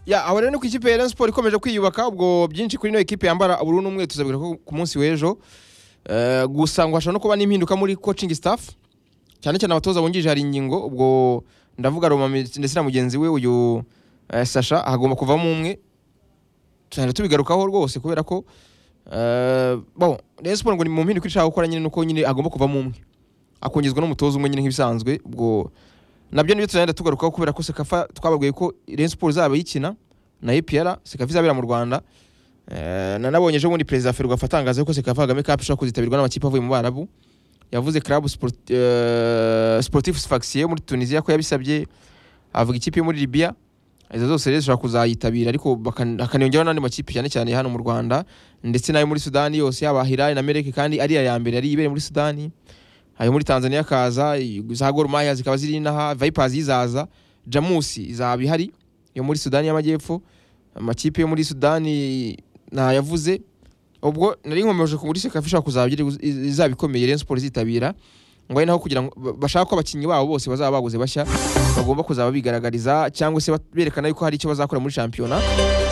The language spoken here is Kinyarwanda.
ya aho rero ni ku ikipe ya Rayon Sports ikomeje kwiyubaka ubwo byinshi kuri ino ekipe yambara ubururu n'umweru tuzabwira ko ku munsi w'ejo Eh, gusa ngo hashobora no kuba n'impinduka muri coaching staff cyane cyane abatoza bungirije hari ingingo ubwo ndavuga Roma ndetse na mugenzi we uyu eh, Sasha hagomba kuvamo umwe tuzajya tubigarukaho rwose kubera ko eh, bon Rayon Sports ngo ni mu mpinduka ishaka gukora nyine nuko nyine agomba kuvamo umwe akungizwa n'umutoza umwe nyine nk'ibisanzwe ubwo nabyo nibyo tuzagenda tugarukaho kubera ko Sekafa twababwiye ko Rayon Sports izaba yikina na EPR Sekafa izabera mu Rwanda Eh, na nabonye ejo bundi perezida Ferwafa atangaza ko Sekafa Kagame Cup ishobora kuzitabirwa n'amakipe avuye mu Barabu yavuze Club Sport- eh, Sportif Sfaxien yo muri Tunisia ko yabisabye avuga ikipe yo muri Libya izo zose rero zishobora kuzayitabira ariko bakan- hakaniyongeraho n'andi makipe cyane cyane hano mu Rwanda ndetse n'ayo muri Sudani yose yaba Hilal na Merek kandi ari iya ya mbere yari ibereye muri Sudani ayo muri Tanzania akaza i- za Gor Mahia zikaba ziri inaha Vipers izaza Jamusi izaba ihari yo muri Sudani y'Amajyepfo amakipe yo muri Sudani ntayavuze ubwo nari nkomeje ku muri sekafi ishobora kuzaba iri- izaba ikomeye Rayon Sports izitabira ngo ari naho kugira ngo ba- bashaka ko abakinnyi babo bose bazaba baguze bashya bagomba kuzaba bigaragariza cyangwa se bat- berekana yuko hari icyo bazakora muri shampiyona